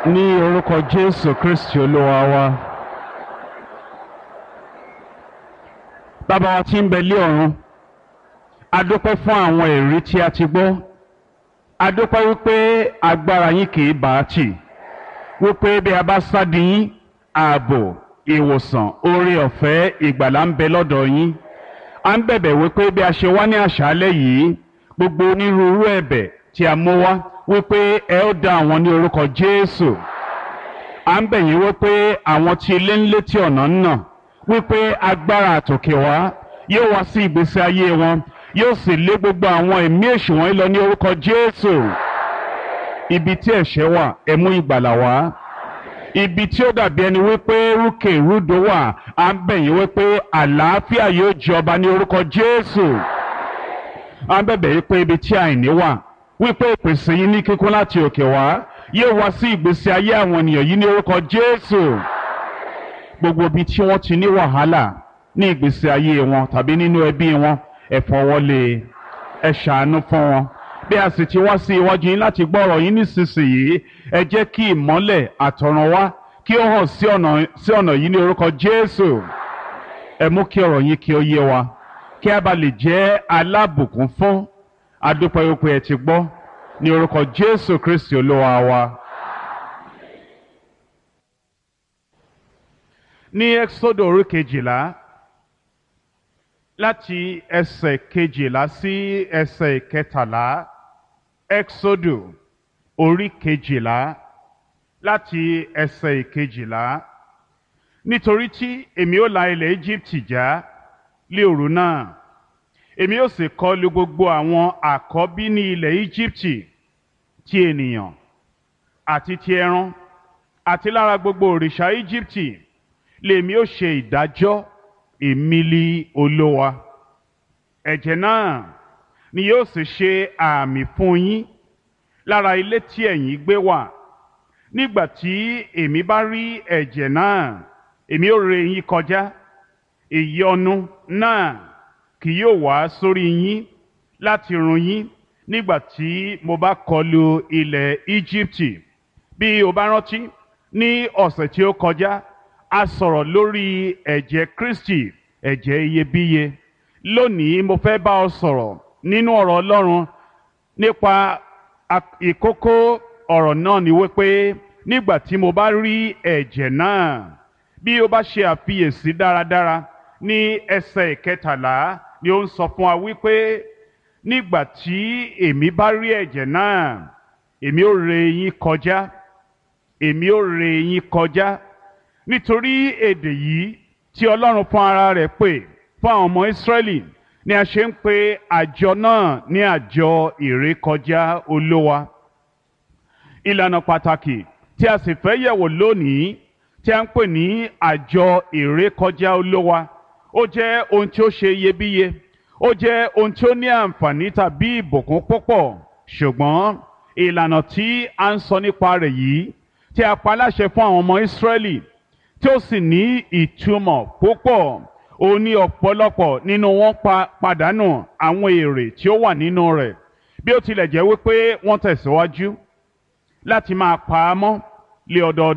ní orúkọ jésù kristi olúwa wa bàbá wa tí ń bẹ lé ọ̀run a dúpẹ́ fún àwọn èrí tí a ti gbọ́ a dúpẹ́ wípé agbára yín kì í bá a tì wípé bí a bá sádi yín ààbò ìwòsàn oore ọ̀fẹ́ ìgbàlà ń bẹ lọ́dọ̀ yín a ń bẹ̀bẹ̀ wípé bí a ṣe wá ní àṣálẹ́ yìí gbogbo onírúurú ẹ̀bẹ̀ tí a mú wá wípé ẹ ó dá àwọn ní orúkọ jésù à ń bẹ̀ yín wípé àwọn tí ilé ń létí ọ̀nà ń nà wípé agbára àtòkè wá yóò wá sí ìgbésí ayé wọn yóò sì lé gbogbo àwọn ẹ̀mí èṣù wọ̀nyí lọ ní orúkọ jésù ibi tí ẹ̀ṣẹ̀ wà ẹ mú ìgbàlà wá ibi tí ó dàbí ẹni wípé rúkè rúdò wà à ń bẹ̀ yín wípé àlàáfíà yóò jọba ní orúkọ jésù à ń bẹ̀bẹ̀ yín pé ibi tí àìní wà wípé ìpèsè yín ní kíkún láti òkè wá yóò wá sí ìgbésí ayé àwọn ènìyàn yìí ní orúkọ jésù gbogbo ibi tí wọ́n ti ní wàhálà ní ìgbésí ayé wọn tàbí nínú ẹbí wọn ẹ fọwọ́lé ẹ ṣàánú fún wọn bí a sì ti wá sí iwájú yín láti gbọ́ ọ̀rọ̀ yín nísinsìnyí ẹ jẹ́ kí ìmọ́lẹ̀ àtọ̀run wá kí ó hàn sí ọ̀nà sí ọ̀nà yìí ní orúkọ jésù ẹ mú kí ọ̀rọ̀ yín kí ó yé wa kí a bá lè jẹ́ alábùkún fún adúpẹ́ wípé ẹ ti gbọ́ ní orúkọ jésù kristi olúwa wa. ní ẹ́xódò orí kejìlá láti ẹsẹ̀ kejìlá sí ẹsẹ̀ kẹtàlá ẹ́xódò orí kejìlá láti ẹsẹ̀ kejìlá nítorí tí èmi ó la ilẹ̀ íjíbítì já lé òru náà èmi ó sì kọlu gbogbo àwọn àkọ́bí ní ilẹ̀ íjíbítì ti ènìyàn àti ti ẹran àti lára gbogbo òrìṣà íjíbítì lèmi ó ṣe ìdájọ́ ìmílí olówa ẹ̀jẹ̀ náà ni yóò sì ṣe àmì fún yín lára ilé tí ẹ̀yin gbé wà nígbà tí èmi bá rí ẹ̀jẹ̀ náà èmi ó ré yín kọjá ìyọnu náà kì yóò wá sórí yín láti run yín nígbà tí mo bá kọlu ilẹ̀ Íjíbítì bí o bá rántí ní ọ̀sẹ̀ tí ó kọjá a sọ̀rọ̀ lórí ẹ̀jẹ̀ Kristi ẹ̀jẹ̀ iyebíye lónìí mo fẹ́ bá ọ sọ̀rọ̀ nínú ọ̀rọ̀ Ọlọ́run nípa ìkókó ọ̀rọ̀ náà ni wípé nígbà tí mo bá rí ẹ̀jẹ̀ náà bí o bá ṣe àfiyèsí dáradára ní ẹsẹ̀ ìkẹtàlá ni ó ń sọ fún wa wípé nígbà tí èmi bá rí ẹ̀jẹ̀ náà èmi ó ré yín kọjá èmi ó ré yín kọjá nítorí èdè yìí tí Ọlọ́run fún ara rẹ̀ pè fún àwọn ọmọ Ísírẹ́lì ni a ṣe ń pe àjọ náà ní àjọ ìrékọjá olówa ìlànà pàtàkì tí a sì fẹ́ yẹ̀wò lónìí tí a ń pè ní àjọ ìrékọjá olówa ó jẹ́ ohun tí ó ṣe iyebíye ó jẹ́ ohun tí ó ní àǹfààní tàbí ìbùkún púpọ̀ ṣùgbọ́n ìlànà tí a ń sọ nípa rẹ̀ yìí tí a pa láṣẹ fún àwọn ọmọ Ísírẹ́lì tí ó sì ní ìtumọ̀ púpọ̀ ó ní ọ̀pọ̀lọpọ̀ nínú wọn pa pàdánù àwọn èrè tí ó wà nínú rẹ̀ bí ó tilẹ̀ jẹ́ wípé wọ́n tẹ̀síwájú láti máa pa á mọ́ lé ọdọọdún.